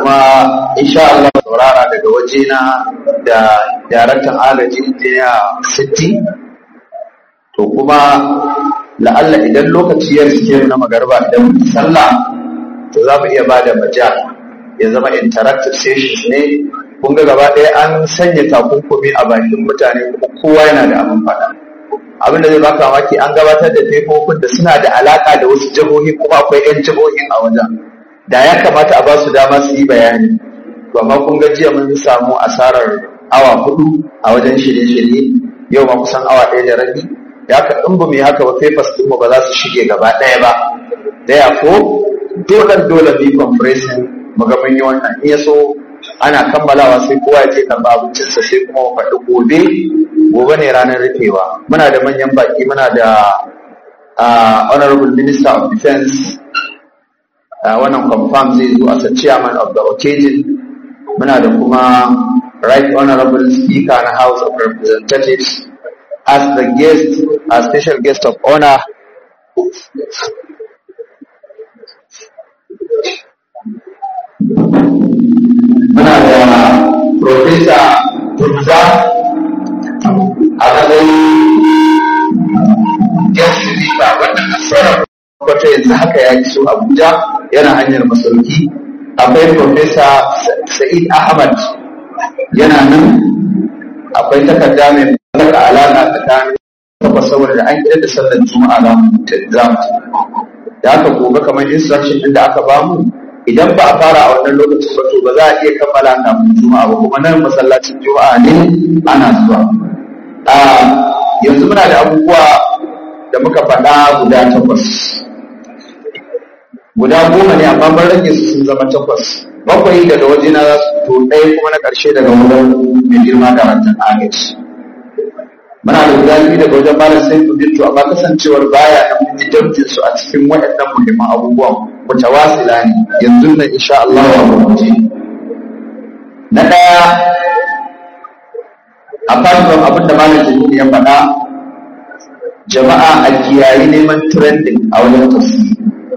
kuma insha Allah saurara daga wajena da daraktan agaji injiniya Sitti to kuma la'alla idan lokaci ya riske na magarba idan sallah to za mu iya ba da majal ya zama interactive sessions ne kun ga gaba ɗaya an sanya takunkumi a bakin mutane kuma kowa yana da abin faɗa abin da zai baka mamaki an gabatar da faifofin da suna da alaka da wasu jihohi kuma akwai 'yan jihohin a wajen da ya kamata a ba su dama su yi bayani to amma kun ga jiya mun samu asarar awa hudu a wajen shirye-shirye yau ma kusan awa ɗaya da rabi ya ka in ba mu yi haka ba papers ɗinmu ba za su shige gaba ɗaya ba daya ko dole dole bi compressing mu ga mun yi wannan in ya so ana kammalawa sai kowa ya je karɓa abincinsa sai kuma mu faɗi gobe gobe ne ranar rufewa muna da manyan baki muna da honorable minister of defense wannan confirm zai zo as a chairman of the occasion muna da kuma right honorable speaker na house of representatives as the guest as special guest of honor muna da professor Turza a matsayin guest speaker wannan nasarar wato yanzu haka ya iso Abuja yana hanyar masauki akwai Profesa Sa'id Ahmad yana nan akwai takarda mai saka alaƙa tsakanin takwas saboda da an kira da sallar juma'a za mu za mu da aka gobe kamar instruction din da aka bamu idan ba a fara a wannan lokacin ba to ba za a iya kammala kafin juma'a ba kuma nan masallacin juma'a ne ana zuwa yanzu muna da abubuwa da muka faɗa guda takwas guda goma ne amma ban rage su sun zama takwas bakwai daga waje na za su to ɗaya kuma na ƙarshe daga wajen mai girma da rantar agaji muna da guda biyu daga wajen malam sai ku to amma kasancewar baya na mun ji su a cikin waɗannan muhimman abubuwan wata wasila ne yanzu nan insha Allah wa mutunci na ɗaya a fatan abin da malam jami'i ya faɗa jama'a a kiyayi neman trending a wajen tafsiri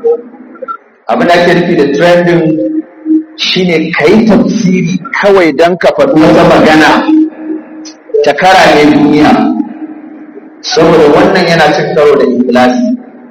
abin da ake nufi da trending shine ka yi tafsiri kawai don ka faɗi wata magana ta kara ne duniya saboda wannan yana cin karo da ikhlasi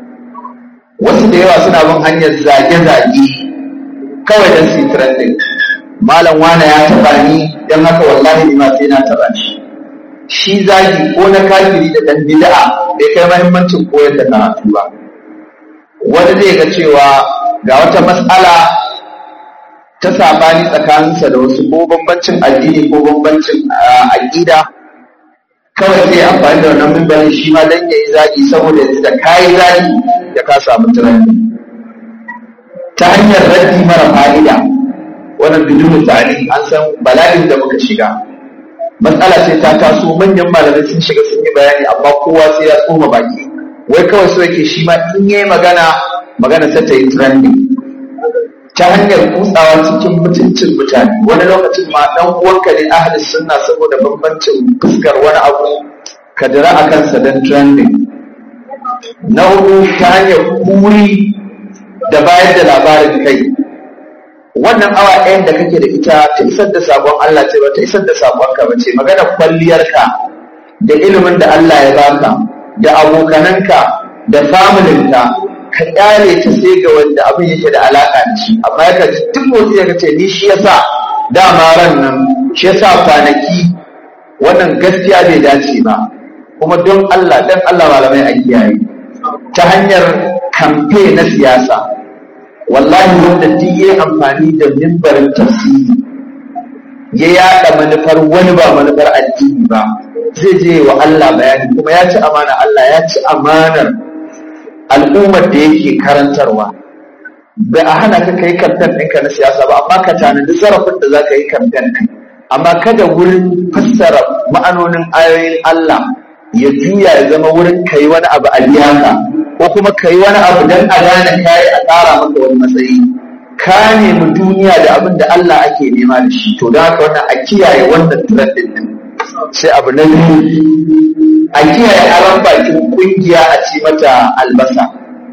wasu da yawa suna bin hanyar zage-zage kawai don su trending malam wane ya taɓa ni don haka wallahi ni ma sai na taɓa shi shi zagi ko na kafiri da ɗan bid'a bai kai mahimmancin koyar da karatu ba wani zai ga cewa ga wata matsala ta sabani tsakaninsa da wasu ko bambancin addini ko bambancin aƙida kawai sai amfani da wannan mimbarin shi ma dan yayi zaki saboda yanzu da kayi zaki da ka samu tunani ta hanyar raddi mara fa'ida wannan bidun tsari an san bala'in da muka shiga matsala sai ta taso manyan malamai sun shiga sun yi bayani amma kowa sai ya tsoma baki wai kawai so yake shi ma in yayi magana magana sai ta yi trending ta hanyar kutsawa cikin mutuncin mutane wani lokacin ma dan uwanka ne ahli sunna saboda bambancin fuskar wani abu ka dira a kansa dan trending na hudu ta hanyar kuri da bayar da labarin kai wannan awa ɗayan da kake da ita ta isar da sabon Allah ce ba ta isar da sabon ka bace magana kwalliyarka da ilimin da Allah ya baka da abokananka da familinka ka kyale ta sai ga wanda abin yake da alaka da shi amma ya kaji duk motsi ya kace ni shi yasa dama ran nan shi yasa kwanaki wannan gaskiya bai dace ba kuma don Allah dan Allah malamai a kiyaye ta hanyar kamfe na siyasa wallahi wanda duk yayi amfani da mimbarin tafsiri ya yada manufar wani ba manufar addini ba zai je wa Allah bayani kuma ya ci amana Allah ya ci amanar al'ummar da yake karantarwa ba a hana ka kai kamfen ɗinka na siyasa ba amma ka tanadi zarafin da za ka yi kamfen ɗin amma kada wurin fassara ma'anonin ayoyin Allah ya juya ya zama wurin ka yi wani abu a biyaka ko kuma ka yi wani abu don a gane kayi a tsara maka wani matsayi ka nemi duniya da abin da Allah ake nema da shi to da haka wannan a kiyaye wannan trend din sai abu na biyu a kiyaye aron bakin kungiya a ci mata albasa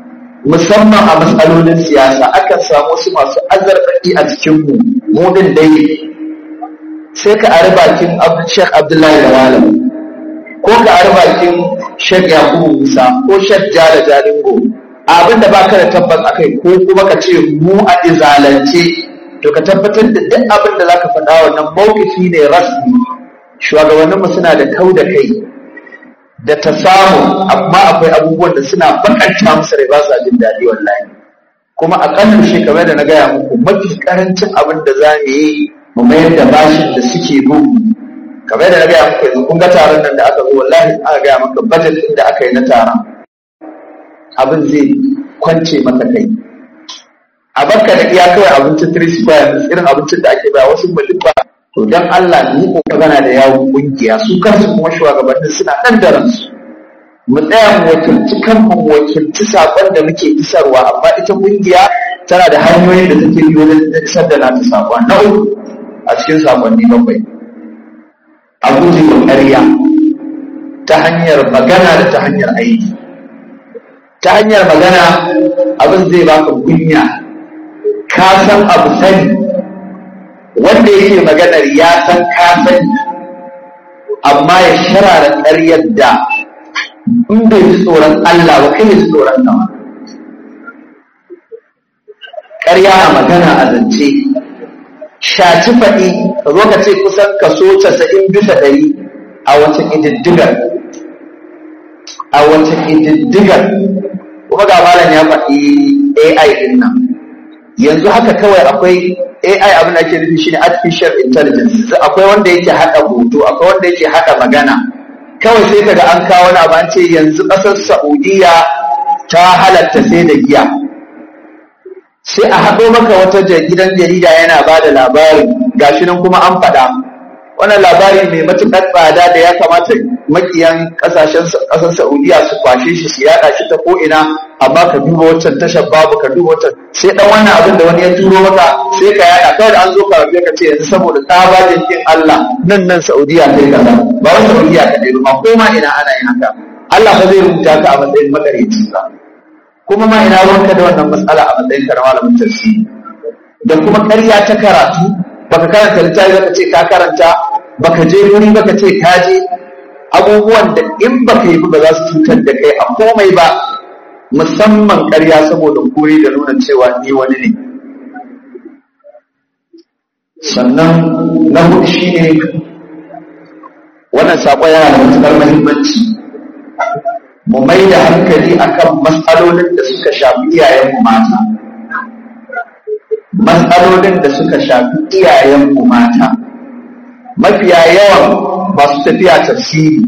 musamman a matsalolin siyasa akan samu wasu masu azarbaɗi a cikinmu mu din dai sai ka ari bakin Sheikh Abdullahi da Malam ko ka ari bakin Sheikh Yakubu Musa ko Sheikh Jala Jalingo abin da baka da tabbas akai ko kuma ka ce mu a izalance to ka tabbatar da duk abin da zaka faɗa wannan mawkifi ne rasmi shugabanninmu suna da kau da kai da ta samu amma akwai abubuwan da suna bakanta musu rai ba sa jin daɗi wallahi kuma a ƙanan shekaru da na gaya muku mafi ƙarancin abin da za mu yi mu mayar da bashin da suke bin kamar da na gaya muku yanzu kun ga taron nan da aka zo wallahi aka gaya maka budget ɗin da aka yi na taron abin zai kwance maka kai a barka da iya kawai abincin three square irin abincin da ake baya wasu mulka to dan Allah ni ko magana da yawon kungiya su kansu kuma shugabannin suna nan da ransu mu tsaya mu wakilci kanmu mu wakilci sakon da muke isarwa amma ita kungiya tana da hanyoyin da take bi wajen isar da nata sakon na uku a cikin sakonni bakwai a guje wa ƙarya ta hanyar magana da ta hanyar aiki ta hanyar magana abin zai baka kunya ka san abu sani wanda yake maganar ya san ka sani amma ya sharara ƙaryar da in bai ji tsoron Allah ba kai ya ji tsoron sama ƙarya a magana a zance shaci faɗi ka zo ka ce kusan kaso casa'in bisa ɗari a wata ƙididdigar a wata ƙididdigar kuma ga malam ya faɗi AI ɗin nan yanzu haka kawai akwai AI abin da ake nufi shine artificial intelligence akwai wanda yake haɗa hoto akwai wanda yake haɗa magana kawai sai kaga an kawo wani abu an ce yanzu ƙasar Saudiya ta halatta sai da giya sai a haɗo maka wata gidan jarida yana ba da labari gashi nan kuma an faɗa wannan labari mai matuƙar tsada da ya kamata makiyan ƙasashen ƙasar Saudiya su kwashe shi su yaɗa shi ta ko'ina amma ka duba wancan tashar babu ka duba wancan sai dan wannan abin da wani ya turo maka sai ka yaɗa kawai da an zo ka rabe ka ce yanzu saboda tsabagen kin Allah nan nan Saudiya kai kaza ba wai Saudiya kaɗai ba ko ma ina ana yin haka Allah ba zai rubuta ka a matsayin makareci ba kuma ma ina ruwanka da wannan matsala a matsayin ka na malamin tafsiri da kuma ƙarya ta karatu baka karanta littafi baka ce ka karanta baka je wuri baka ce ka je abubuwan da in baka yi ba za su cutar da kai a komai ba musamman ƙarya saboda kuri da nuna cewa ni wani ne sannan na hudu shi ne wannan saƙon yana da matuƙar muhimmanci mu mai da hankali akan matsalolin da suka shafi iyayenmu mata matsalolin da suka shafi iyayenmu mata mafiya yawan masu tafiya tafsiri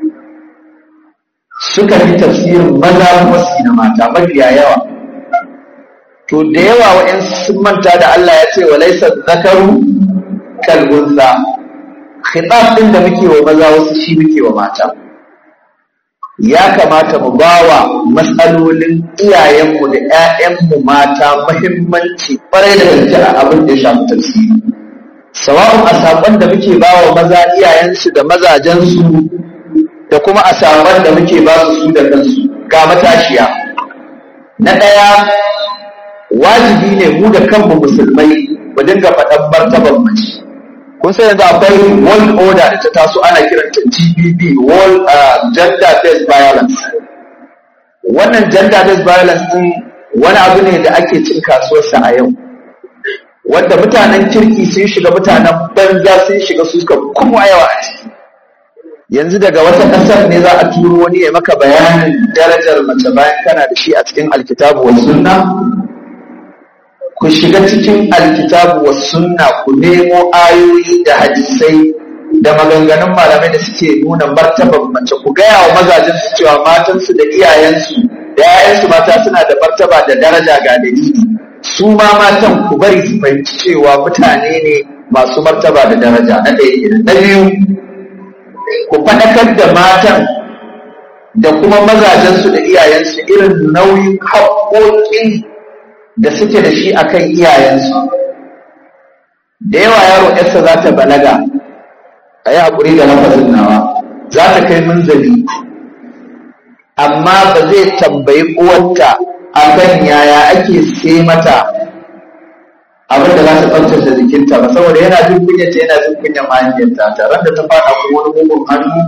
suka fi tafsirin maza kuma su na mata mafiya yawa to da yawa wa'yansu sun manta da Allah ya ce wa laisa zakaru kalbunsa khitab din da muke wa maza wasu shi muke wa mata ya kamata mu bawa matsalolin iyayenmu da 'ya'yanmu mata muhimmanci ƙwarai da gaske a abin da ya shafi tafsiri sawa'un a saƙon da muke bawa maza iyayensu da mazajensu da kuma a saƙon da muke ba su su da kansu ga matashiya na ɗaya wajibi ne mu da kanmu musulmai mu dinga faɗan martaban mace kun sai yanzu akwai world order da ta taso ana kiranta GBV world uh, gender based violence wannan gender based violence din wani abu ne da ake cin kasuwarsa a yau wanda mutanen kirki sun shiga mutanen banza sun shiga su suka kuma yawa a ciki yanzu daga wata ƙasar ne za a turo wani ya maka bayanin darajar mace bayan kana da shi a cikin alkitabu wa sunna ku shiga cikin alkitabu wa sunna ku nemo ayoyi da hadisai da maganganun malamai da suke nuna martaban mace ku gaya wa mazajen su cewa matansu da iyayensu da 'ya'yansu mata suna da martaba da daraja ga dalili su ma matan ku bari su fahimci cewa mutane ne masu martaba da daraja na ɗaya kenan na biyu ku faɗakar da matan da kuma mazajensu da iyayensu irin nauyin haƙoƙin da suke da shi akan iyayensu da yawa yaro yarsa za ta balaga a yi haƙuri da lafazin nawa za ta kai munzali amma ba zai tambayi uwarta akan yaya ake sai mata abin da za ta tsaftace jikinta ba saboda yana jin kunya ta yana jin kunya mahaifiyarta tare da ta fada kuma wani mugun hannu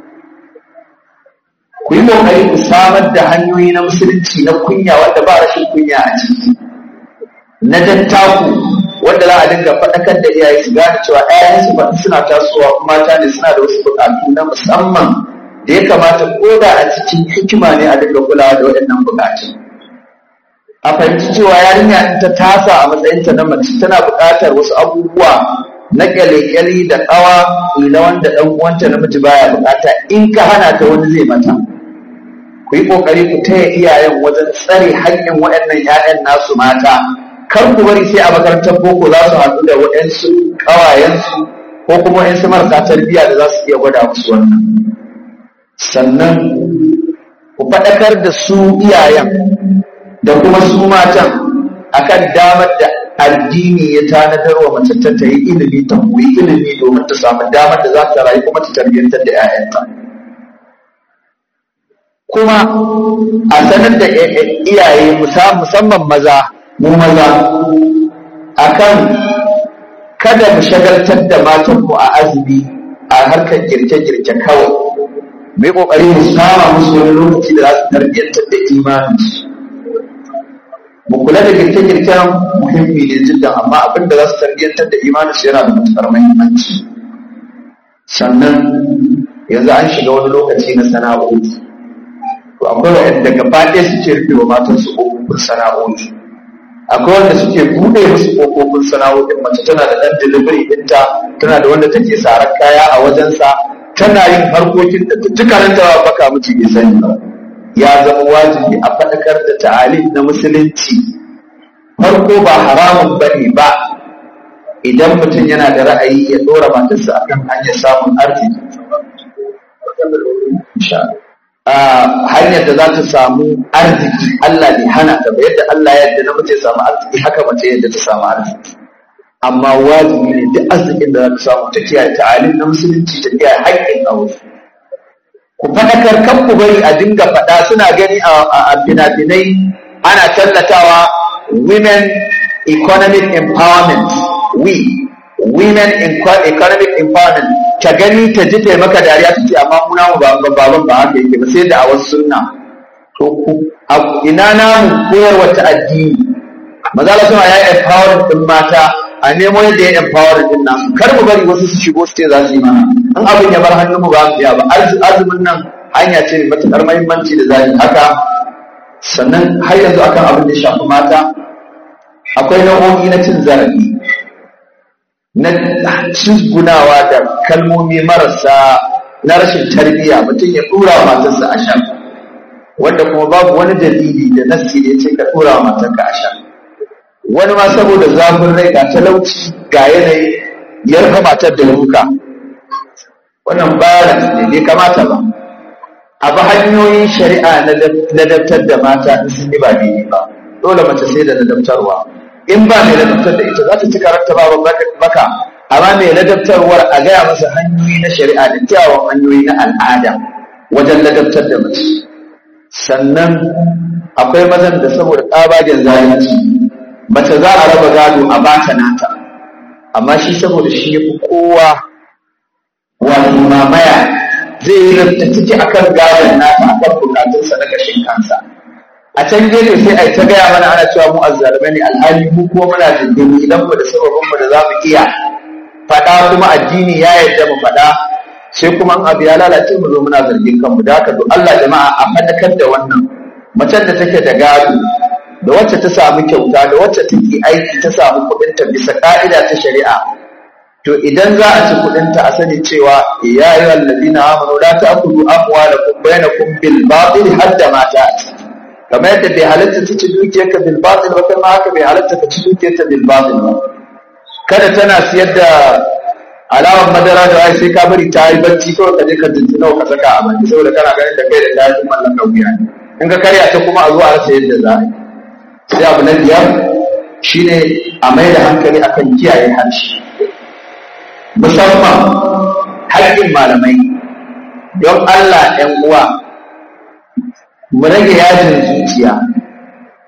ku yi kokari ku samar da hanyoyi na musulunci na kunya wanda ba rashin kunya a ciki na dattaku wanda za a dinga faɗakar da iyaye su gane cewa ‘ya'yansu ba suna tasowa mata ne suna da wasu buƙatu na musamman da ya kamata ko da a cikin hikima ne a dinga kulawa da waɗannan buƙatun. A fahimci cewa yarinya in ta tasa a matsayinta na mace tana buƙatar wasu abubuwa na ƙyale-ƙyale da ƙawa na wanda ɗan uwanta namiji baya buƙata in ka hana ta wani zai mata. Ku yi ƙoƙari ku taya iyayen wajen tsare haƙƙin waɗannan ‘ya'yan nasu mata kar ku bari sai a makarantar boko za su haɗu da waɗansu ƙawayensu ko kuma waɗansu marasa tarbiyya da za su iya gwada musu wannan sannan ku faɗakar da su iyayen da kuma su matan akan damar da addini ya tanadar wa mace ta ta yi ilimi ta koyi ilimi domin ta samu damar da za ta rayu kuma ta tarbiyyantar da 'ya'yanta kuma a sanar da iyaye musamman maza mu maza akan kada mu shagaltar da matanmu a azumi a harkar girke-girke kawai mai kokari mu sama musu wani lokaci da za su tarbiyyantar da imani mu kula da girke-girken muhimmi ne jiddan amma abin da za su tarbiyyantar da imani su yana da matuƙar muhimmanci sannan yanzu an shiga wani lokaci na sana'o'i to akwai waɗanda gaba ɗaya suke rufe wa matansu ƙofofin sana'o'i akwai wanda suke buɗe musu ƙofofin sana'o'in mace tana da ɗan delivery ɗinta tana da wanda take sarar kaya a wajensa tana yin harkokin da dukkanin ta baka miji bai sani ba ya zama wajibi a faɗakar da ta'alim na musulunci farko ba haramun bane ba idan mutum yana da ra'ayi ya ɗora matarsa akan hanyar samun arziki hanyar da za ta samu arziki Allah ne hana ta ba yadda Allah yadda namiji ya samu arziki haka mace yadda ta samu arziki amma wajibi ne duk arzikin da za ta samu ta kiyaye ta'alim na musulunci ta kiyaye haƙƙin aure ku faɗakar kan ku bari a dinga faɗa suna gani a fina-finai ana tallatawa women economic empowerment we women economic empowerment ta gani ta ji taimaka dariya ta ce amma muna mu baban ba haka yake ba sai da a wasu sunna to ku ina namu koyarwa ta addini maza la suna ya empowering din mata a nemo yadda ya empowering din nasu kar mu bari wasu su shigo su ce za su yi mana in abin ya bar hannun mu ba su ya ba azumin nan hanya ce mai matuƙar muhimmanci da zai haka sannan har yanzu akan abin da ya shafi mata akwai nau'o'i na cin zarafi na cizgunawa da kalmomi marasa na rashin tarbiyya mutum ya ɗura matarsa a shan wanda kuma babu wani dalili da nassi da ya ce ka ɗura matarka a shan wani ma saboda zafin rai ga talauci ga yanayi ya rufe matar da ruka wannan bayan ne bai kamata ba abu hanyoyin shari'a na ladabtar da mata in sun yi ba daidai ba dole mace sai da ladabtarwa in ba mai ladabtar da ita za ta ci karanta ba baka amma mai ladabtarwar a gaya masa hanyoyi na shari'a da kyawun hanyoyi na al'ada wajen ladabtar da mace sannan akwai mazan da saboda tsabagen zalunci mace za a raba gado a bata nata amma shi saboda shi ya fi kowa wani mamaya zai yi ranta ciki akan gadon nata akan bukatunsa na gashin kansa a can gefe sai a yi ta gaya mana ana cewa mu azzalumai ne alhali mu kuma muna dindini idan mu da sababin mu da za mu iya faɗa kuma addini ya yarda mu faɗa sai kuma an abu ya lalace mu zo muna zargin kanmu da haka duk Allah jama'a a faɗakar da wannan macen da take da gado da wacce ta samu kyauta da wacce take aiki ta samu kuɗinta bisa ƙa'ida ta shari'a to idan za a ci kuɗinta a sani cewa ya yi wallazina amanu la ta'kulu amwalakum bainakum bil batil hadda mata a ciki kamar yadda bai halatta ta ci dukiyarka bil batil ba kai ma haka bai halatta ka ci dukiyarta bil batil ba kada tana siyar da alawar madara da wai sai ka bari ta yi bacci kawai ka je ka jinci nawa ka saka a baki saboda kana ganin da kai da ta yi mallaka wuya ne in ka karya ta kuma a zuwa rasa yadda za a yi sai abu na biyar shine a mai da hankali akan kiyaye harshe musamman haƙƙin malamai don Allah ‘yan uwa mu rage yajin zuciya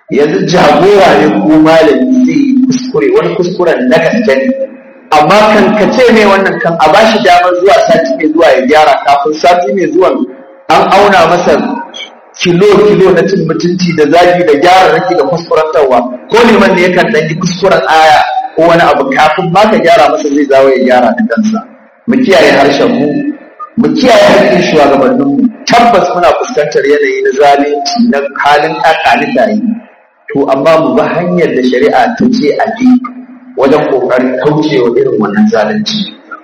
yanzu jagora ne ko malami zai yi kuskure wani kuskuren na gaske ne amma kan ka ce mai wannan kan a bashi damar zuwa sati mai zuwa ya gyara kafin sati mai zuwa an auna masa kilo kilo na cin mutunci da zagi da gyara rake da kuskurantarwa ko liman ne yakan ɗan yi kuskuren aya ko wani abu kafin ma ka gyara masa zai zawo ya gyara da kansa mu kiyaye harshen mu mu kiyaye harshen shugabannin mu tabbas muna fuskantar yanayi na zalunci na halin kakani tayi to amma mu bi hanyar da shari'a ta ce a bi wajen kokarin kaucewa irin wannan zalunci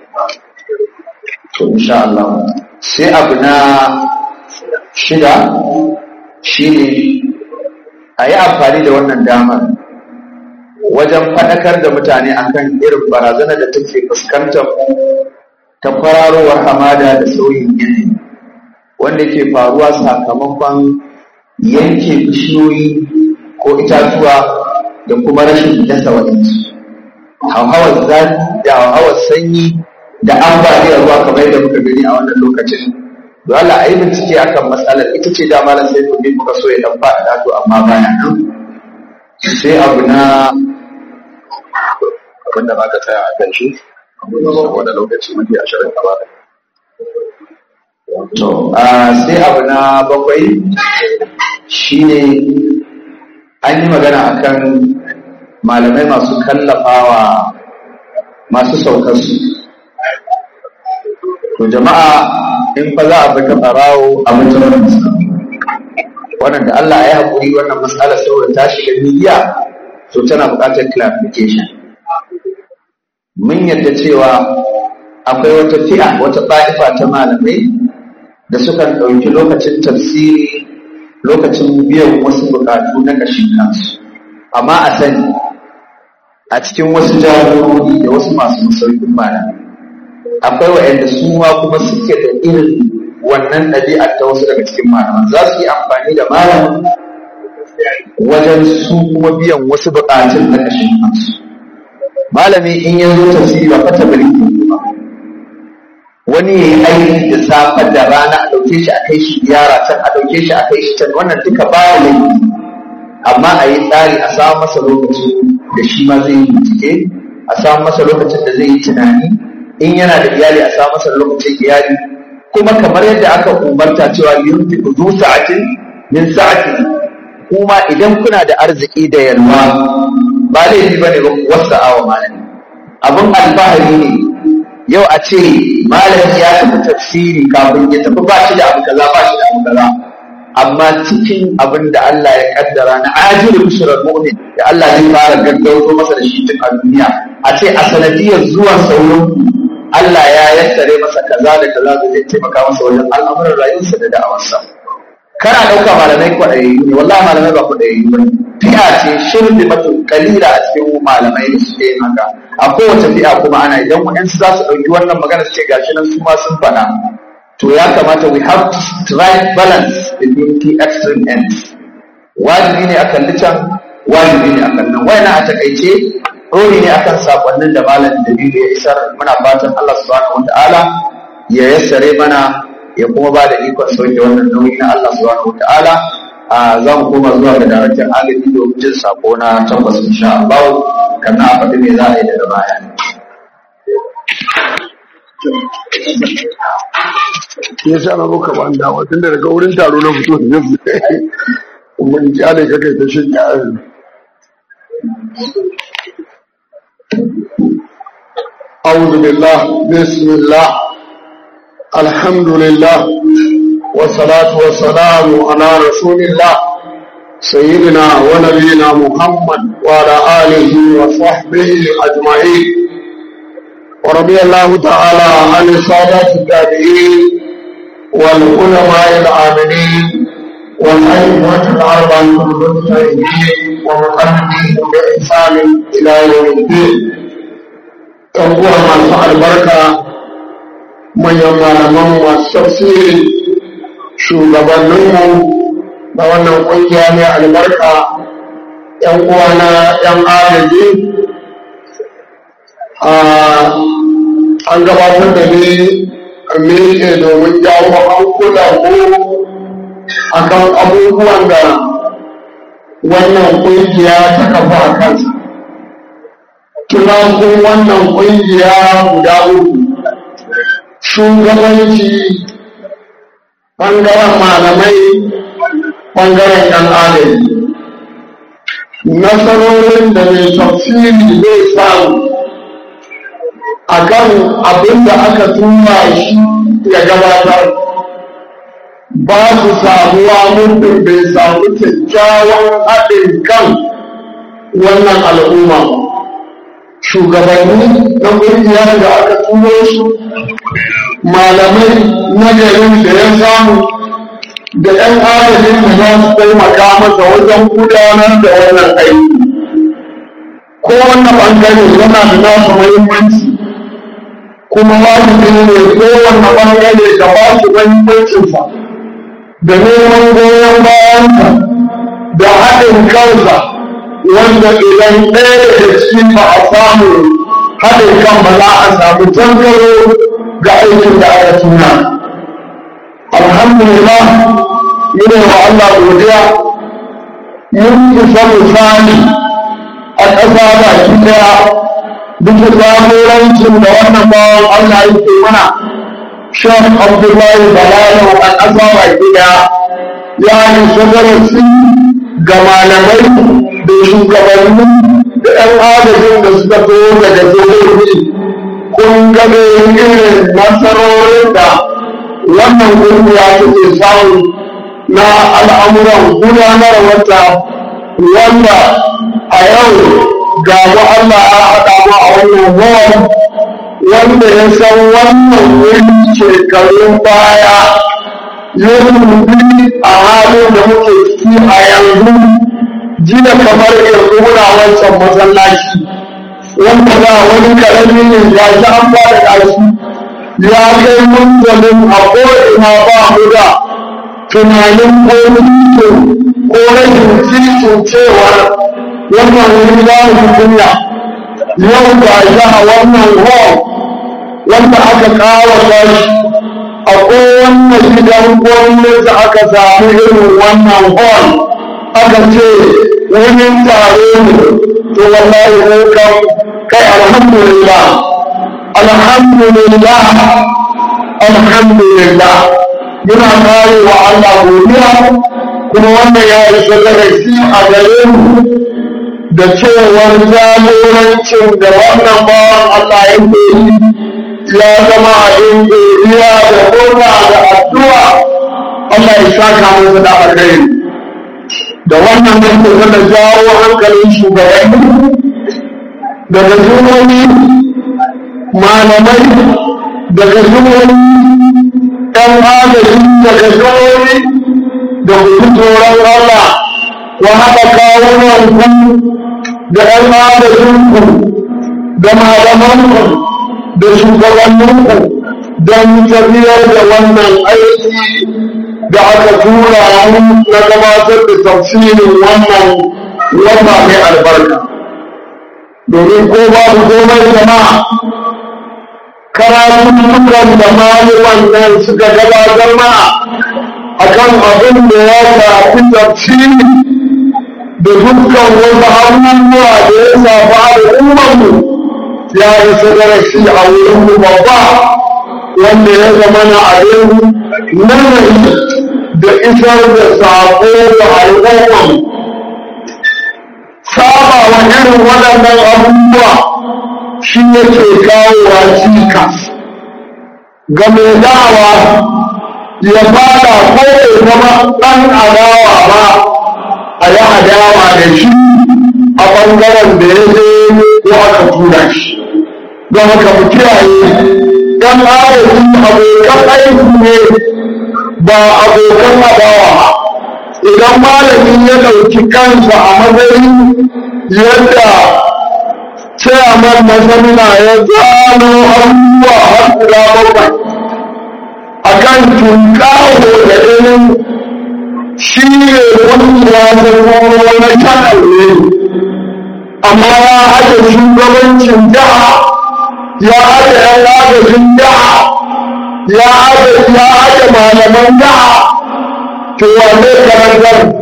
to insha Allah sai abu na shida shine a yi amfani da wannan damar wajen faɗakar da mutane akan irin barazanar da take fuskantar ta kwararowar hamada da sauyin yanayi wanda ke faruwa sakamakon yanke bishiyoyi ko itatuwa da kuma rashin dasa waɗansu hauhawar zafi da hauhawar sanyi da ambaliyar ruwa kamar da muka gani a wannan lokacin dole a yi bincike akan matsalar ita ce da malam sai to muka so ya dan faɗa to amma baya nan sai abu na abin da ka tsaya a kan shi wanda lokaci mafi ashirin gaba da to sai abu na bakwai shine an yi magana akan malamai masu kallafawa masu saukarsu to jama'a in fa za a bi ta ɓarawo a mutum wannan da Allah ya haƙuri wannan matsalar saboda ta shiga miliya to tana buƙatar clarification mun yadda cewa akwai wata fi'a wata ɗa'ifa ta malamai da sukan ɗauki lokacin tafsiri lokacin biyan wasu buƙatu na ƙashin kansu amma a sani a cikin wasu jagorori da wasu masu masaukin malamai akwai waɗanda su ma kuma suke da irin wannan ɗabi'ar ta wasu daga cikin malaman za su yi amfani da malamin wajen su kuma biyan wasu buƙatun na ƙashin kansu malami in ya zo tafsiri ba fata bari ba wani ya yi aiki da safe da rana a ɗauke shi a kai shi yara can a ɗauke shi a kai shi can wannan duka ba laifi amma a yi tsari a samu masa lokaci da shi ma zai yi bincike a samu masa lokacin da zai yi tunani in yana da iyali a samu masa lokacin iyali kuma kamar yadda aka umarta cewa yunfi zu sa'atin min sa'ati kuma idan kuna da arziki da yalwa ba laifi bane ba ku wasa awa malami abin alfahari ne yau a ce malami ya tafi tafsiri kafin ya tafi ba shi da abu kaza ba shi da abu kaza amma cikin abin da Allah ya kaddara na ajiru bishrar mu'min da Allah zai fara gaggauto masa da shi tun a duniya a ce a sanadiyar zuwan sauran Allah ya yassare masa kaza da kaza da zai taimaka masa wajen al'amuran rayuwarsa da da'awarsa kana ɗauka malamai kwaɗayayyu ne wallahi malamai ba kwaɗayayyu ba fi'a ce shirbi matu kalila a cikin malamai da suke yin haka a kowace fi'a kuma ana idan waɗansu za su ɗauki wannan magana su ce gashi nan su ma sun faɗa to ya kamata we have to strike balance between the extreme ends wajibi ne a kalli can wajibi ne a kallon wayana a takaice ɗori ne akan sakonnin da malam da biyu ya isar muna fatan Allah subhanahu wataala ya yassare mana ya kuma ba da ikon sauke wannan nauyi na Allah subhanahu wataala a za mu koma zuwa ga daraktan agaji domin jin sako na tabbas insha Allah kan na faɗi me za a yi daga baya ya sa na muka ban dawa tun da daga wurin taro na fito da zai mun kyale ka kai ta shirya أعوذ بالله بسم الله الحمد لله والصلاة والسلام على رسول الله سيدنا ونبينا محمد وعلى آله وصحبه أجمعين ورضي الله تعالى عن السادات التابعين والعلماء العاملين والأئمة الأربعة المجتهدين ومقلدين بإحسان إلى يوم الدين uwa masu albarka manyan malaman masu tafsiri shugabanninmu da wannan ƙungiya mai albarka ‘yan uwana ‘yan agaji an gabatar da ni a miƙe domin jawo hankulan mu akan abubuwan da wannan ƙungiya ta kafa a kansa tunakun wannan ƙungiya guda uku shugabanci ɓangaren malamai ɓangaren ɗan adali nasarorin da mai tafsiri zai samu a kan abin da aka tura shi ya gabatar ba su samuwa muddin bai samu kyakkyawan haɗin kan wannan al'umma shugabanni na ƙungiyar da aka turo su malamai na garin da ya samu da 'yan adadin da za su taimaka masa wajen gudanar da wannan aiki kowane ɓangare yana da nasa muhimmanci kuma wajibi ne kowane ɓangare da ba su muhimmancinsa da neman goyon bayansa da haɗin kansa wanda idan ɗaya daga cikin ba a samu haɗin kan ba za a samu tangaro ga aikin da aka tuna alhamdulillah mune wa Allah godiya mun isa misali a ƙasa baki ɗaya duka jagorancin da wannan bawan Allah yake mana Shan Abdullahi Balalo a ƙasa baki ɗaya ya yi sadarasi ga malamai da shugabanni da ‘yan adadin da suka zo daga jihohi kun gane irin nasarorin da wannan ƙungiya take samu na al'amuran gudanar wata wanda a yau ga Allah ya haɗa mu a wannan hall wanda ya san wannan wuri shekarun baya ya rubi a halin da muke ciki a yanzu jiya kamar yanzu muna wancan masallaci wanda ba wani karami ne ya shi an ba da ƙashi ya kai munzalin a ko'ina ba mu da tunanin ko mutum ko rashin cikin cewar wannan wuri za mu kunya yau ga shi a wannan hall wanda aka kawo shi a kowanne gidan gwamnati aka samu irin wannan hall aka ce wurin taro ne to wallahi ko kan kai alhamdulillah alhamdulillah alhamdulillah muna kare wa Allah godiya kuma wannan ya isa darasi a gare mu da cewar jagorancin da wannan bawan Allah yake yi ya zama abin godiya da murna da addu'a Allah ya saka masa da alheri da wannan nake zama jawo hankalin shugabanni daga jihohi malamai daga jihohi ɗan agaji daga jihohi da kuɗi tsoron Allah wa haɗa kawunanku da ɗan agajinku da malamanku da shugabanninku don tafiyar da wannan aiki da aka tura mu na gabatar da tafsirin wannan wata mai albarka domin ko babu komai jama'a karatuttukan da malaman nan suka gabatar mana akan abin da ya shafi tafsiri da dukkan wasu abubuwa da ya shafi al'ummarmu ya isa darasi a wurinmu babba wanda ya zama na abin nazari da isar da sako ga al'umman saba wa irin waɗannan abubuwa shi yake kawowa cikas ga mai dawa ya fada ko ya zama ɗan adawa ba a yi adawa da shi a ɓangaren da ya je ko aka tura shi don haka mu kiyaye ɗan agaji abokan aiki ne ba abokan adawa ba idan malamin ya ɗauki kansa a matsayin yadda chairman na samina ya gano abubuwa har guda bakwai a kan tunkaho da irin shi ne kungiya ta kuma na channel ne amma ya haɗa shugabancin jiha ya haɗa ‘yan agajin jiha ya haɗa malaman jiha to wane karantar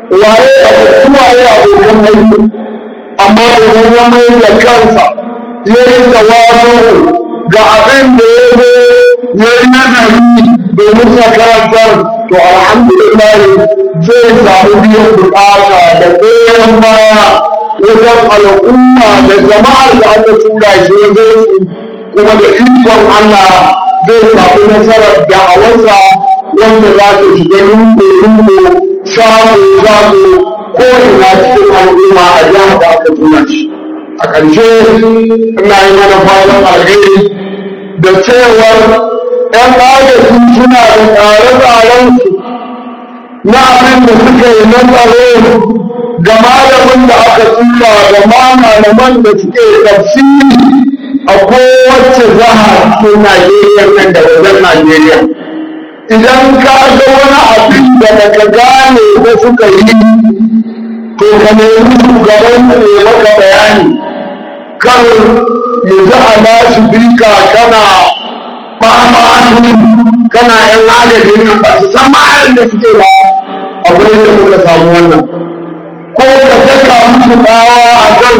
waye abu waye abokan aiki amma idan ya mai da kansa ya yi tawazu ga abin da ya zo ya yi nazari domin ya karantar to alhamdulillah zai samu biyan bukata da goyon baya wajen al'umma da jama'ar da aka tura shi wajen su kuma da ikon Allah zai samu nasarar da'awarsa wanda za ta shiga lungu-lungu shago-shago ko ina cikin al'umma a jihar da aka tura shi a ƙarshe ina yi mana fatan alheri da cewar ‘yan agaji suna da tsare-tsarensu na abin da suka yi na tsaro ga malamin da aka tura da ma malaman da suke tafsiri a kowace jiha cikin Najeriya nan da wajen Najeriya. Idan ka ga wani abin da baka gane da suka yi to ka nemi shugaban ne maka bayani kan ya ji a nashi bika kana fama kana yan agajin nan ba su san ma'ayin da suke ba a wurin da muka samu wannan ko ka saka musu bawa a kan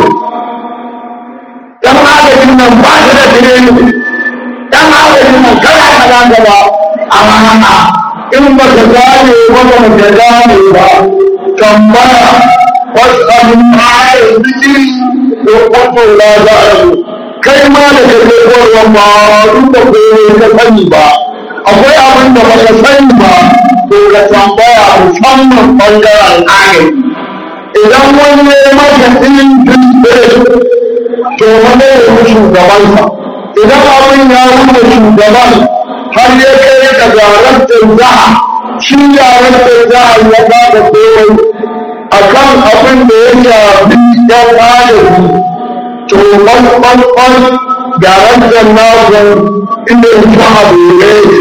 yan agajin nan ba su da tireni yan agajin nan kana kana gaba amma in ba ka gane ba ba ka gane ba tambaya wasu abin ma'ayin zikiri ko kwato la za a yi kai ma da ka je koyarwar ma duk da koyo ka sani ba akwai abin da baka sani ba to ka tambaya musamman bangaren agaji idan wani ya maka ɗin dutse to mana ya yi shugabansa idan abin ya wuce shugaban har ya kai ka garar jaha shi yaran jaha ya ba da koyo a kan abin da ya shafi yan agaji to ɓanɓanɓan garan jannaku inda ya fi abu ya yake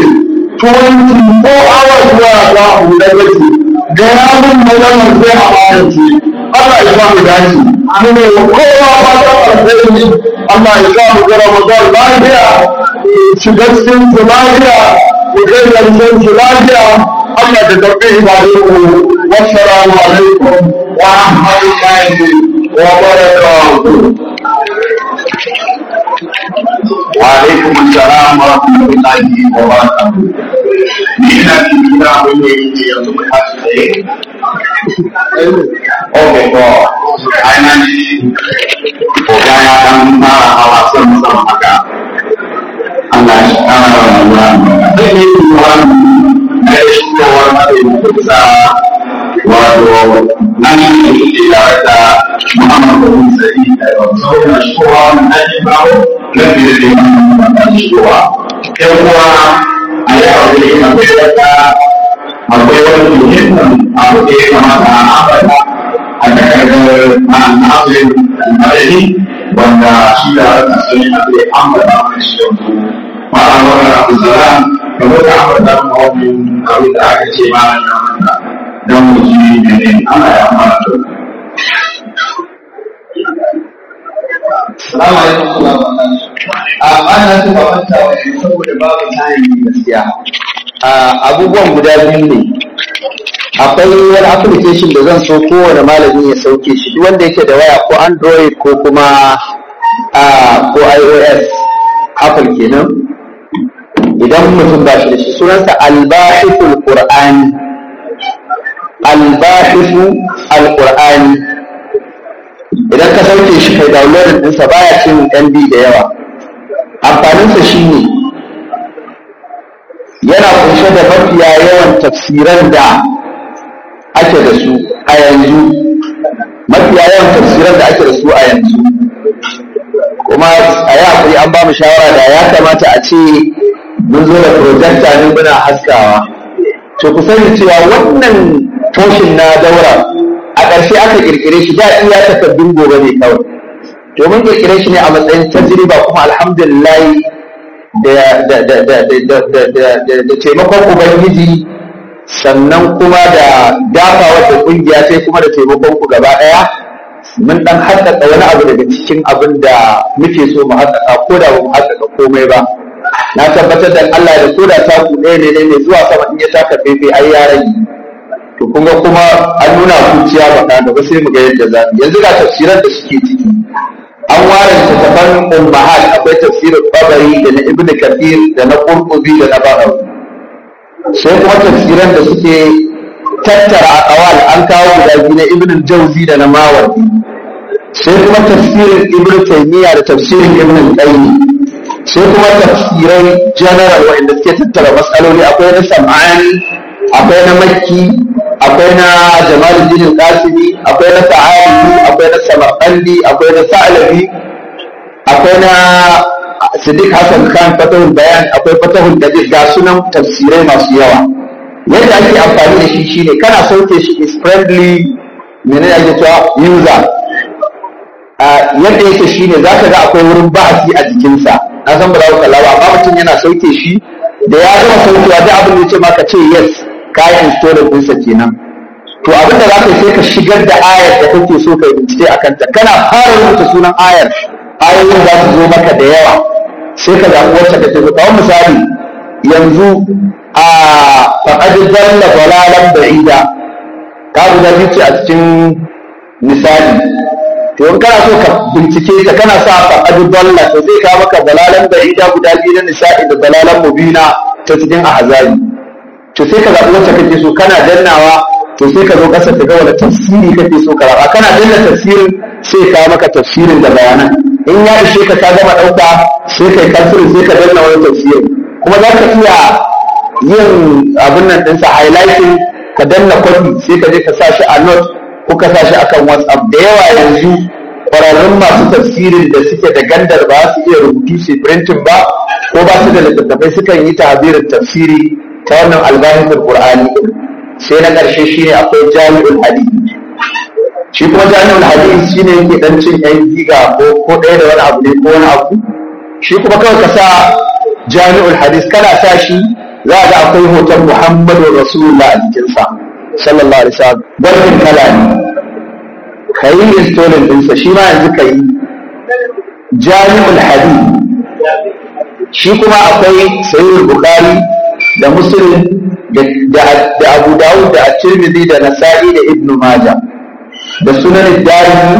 24 hours zuwa ta abu da yake ga yamin maganar sai a bayan ce Allah ya samu dace mu ne kowa ba ta alheri Allah ya samu ga Ramadan lafiya shiga cikin su lafiya mu kai karshen su lafiya Allah da karɓi ibadunku wassalamu alaikum wa rahmatullahi wa barakatuh وعليكم السلام ورحمة الله وبركاته. Ina cikin gida wanda yake yanzu mai hasu tsaye. Ok, to, ainihin koga ya ɗan fara hawa son sama haka. Allah shi ƙara wa rayuwa. Zai yi yiwuwa na da shigowar matsayin kusa wato nan ne ke tare da Muhammadu bin Sa'id da yau. Saboda shigowa wannan ɗan bawo na fiye da yin shigowa. ‘Yan uwa a yi aure akwai wata akwai wani muhimmin abu da ya kamata a ambata a takardar ma'anafirin madani wanda shi da wata sun yi abu da ambata mai shi yanzu. Ma'amara Abu Zara da wata ambata ma'aunin abin da aka ce ma'ana ya manta don mu ji mene ana ya mara da Salamu alaikum wa A ana su ba manta wa yanzu saboda babu tayin gaskiya. Abubuwan guda biyu ne. Akwai wani application da zan so kowane malami ya sauke shi duk wanda yake da waya ko Android ko kuma ko iOS Apple kenan. Idan mutum ba shi da shi sunansa Albahithul Qur'ani. Albahithu Al-Qur'ani. idan ka sauke shi kai downloading ɗinsa baya cin MB da yawa amfaninsa shine yana kunshe da mafiya yawan tafsiran da ake da su a yanzu mafiya yawan tafsiran da ake da su a yanzu kuma a yi hakuri an ba mu shawara da ya kamata a ce mun zo da projector ne muna haskawa to ku sani cewa wannan toshin na daura a ƙarshe aka ƙirƙire shi da iya takardun gobe ne kawai domin ƙirƙire shi ne a matsayin tajriba kuma alhamdulillah da taimakon ubangiji sannan kuma da dafa wata ƙungiya sai kuma da taimakon ku gaba ɗaya mun ɗan haƙaƙa wani abu daga cikin abin da muke so mu haƙaƙa ko da ba mu haƙaƙa komai ba na tabbatar da Allah da koda taku ɗaya ne ne zuwa sama in ya taka fefe ai ya rage to kun ga kuma an nuna kuciya baka da ba sai mu ga yadda za yanzu ga tafsiran da suke ciki an ware littattafan ummahat akwai tafsirin tabari da na ibnu kathir da na qurtubi da na bagawi sai kuma tafsiran da suke tattara aqwal an kawo guda biyu na ibnu jauzi da na mawardi sai kuma tafsirin ibnu taymiya da tafsirin ibnu qayyim sai kuma tafsirai general wanda suke tattara matsaloli akwai na sam'ani akwai na makki akwai na jamaluddin qasimi akwai na sa'adi akwai na samarqandi akwai na sa'labi akwai na siddiq hasan khan fatahul bayan akwai fatahul qadir ga sunan tafsirai masu yawa yadda ake amfani da shi shine kana sauke shi is friendly menene ake cewa user yadda yake shine zaka ga akwai wurin bahasi a jikinsa na san ba za ku kalla ba amma mutum yana sauke shi da ya gama saukewa da abin da ya ce maka ce yes ka yi installer ɗinsa kenan to abin da za ka yi sai ka shigar da ayar da kake so ka yi bincike a kanta kana fara rubuta sunan ayar ayoyin za su zo maka da yawa sai ka zaɓi wacce kake so kawai misali yanzu a faƙad dalla dalalan ba'ida ka guda biyu ce a cikin misali to in kana so ka bincike ta kana sa faƙad dalla to zai kawo maka dalalan ba'ida guda biyu na nisa'i da dalalan mubina ta cikin ahzabi to sai ka zaɓi wacce kake so kana dannawa to sai ka zo ƙasa ka ga wani tafsiri kake so ka raba kana danna tafsirin sai ka maka tafsirin da bayanan in ya ishe ka ka gama ɗauka sai kai tafsirin sai ka danna wani tafsirin kuma za ka iya yin abin nan ɗinsa highlighting ka danna kwafi sai ka je ka sa shi a note ko ka sa shi akan whatsapp da yawa yanzu kwararrun masu tafsirin da suke da gandar ba su iya rubutu su printing ba ko ba su da littattafai sukan yi tabirin tafsiri ta wannan albahisul qur'ani sai na ƙarshe shine akwai jami'ul hadith shi kuma jami'ul hadith shine yake dan cin yan giga ko ko ɗaya da wani abu ne ko wani abu shi kuma kawai ka sa jami'ul hadith kana sa shi za ga akwai hoton muhammadu rasulullah a jikinsa sallallahu alaihi wasallam barkin kala ne ka yi installing ɗinsa shi ma yanzu ka yi jami'ul hadith shi kuma akwai sayyid bukhari da muslim da abu dawud da at-tirmidhi da nasa'i da ibnu maja da sunan darimi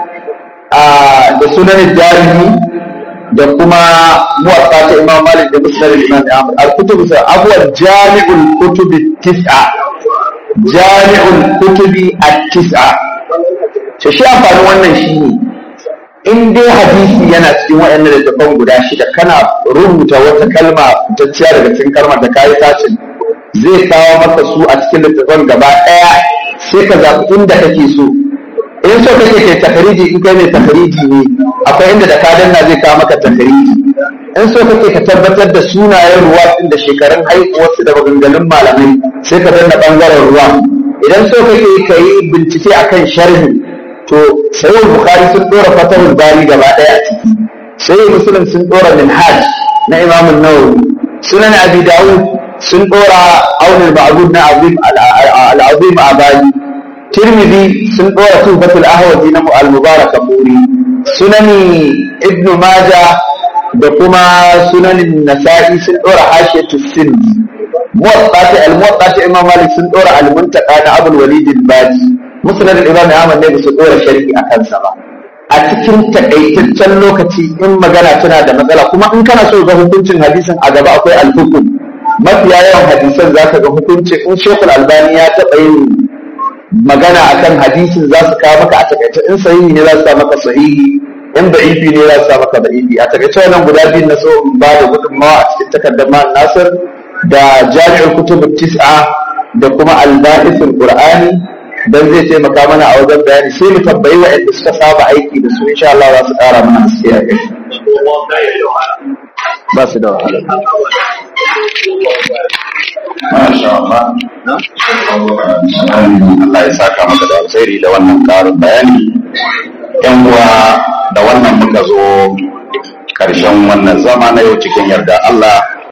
da sunan darimi da kuma muwatta ta imam malik da musnad imam ahmad al-kutub abuwa jami'ul kutub tis'a jami'ul kutubi at-tis'a to shi amfanin wannan shine in dai hadisi yana cikin waɗannan littattafan guda shida kana rubuta wata kalma fitacciya daga cikin kalmar da kayi sacin zai kawo maka su a cikin littattafan gaba ɗaya sai ka zaɓi inda kake so in so kake kai takariji in kai mai takariji ne akwai inda da ka danna zai kawo maka takariji in so kake ka tabbatar da sunayen ruwa din da shekarun haihuwarsu da maganganun malamai sai ka danna ɓangaren ruwa idan so kake ka yi bincike akan sharhi to sayyid bukhari sun dora fatahul bari gaba daya a ciki sayyid muslim sun dora minhaj na imam an-nawawi sunan abi dawud sun dora aun al-ma'bud na azim al-azim abali tirmidhi sun dora tuhfatul ahwazi na al-mubarak furi sunani ibn majah da kuma sunanin nasa'i sun dora hashiyatu sindi muwatta al-muwatta imam malik sun dora al-muntaqa na abul walid al-baji musulun imam Ahmad ne su dora sharhi a kansa ba a cikin takaitaccen lokaci in magana tana da matsala kuma in kana so ga hukuncin hadisin a gaba akwai alhukum mafiya yawan hadisan za ka ga hukuncin in shekul albani ya taɓa yin magana akan hadisin za su kawo maka a takaice in sahihi ne za su sa maka sahihi in da'ifi ne za su sa maka da'ifi a takaice wannan guda biyu na so in ba da gudunmawa a cikin takardar man nasir da jami'ar kutubut tis'a da kuma albaisul qur'ani dan zai taimaka mana a wajen bayani sai mu tambayi waɗanda suka saba aiki da su insha Allah za su ƙara mana haske a kai ba su da wahala Masha Allah. Allah ya saka maka da alkhairi da wannan karin bayani. Yan uwa da wannan muka zo karshen wannan zama na yau cikin yarda Allah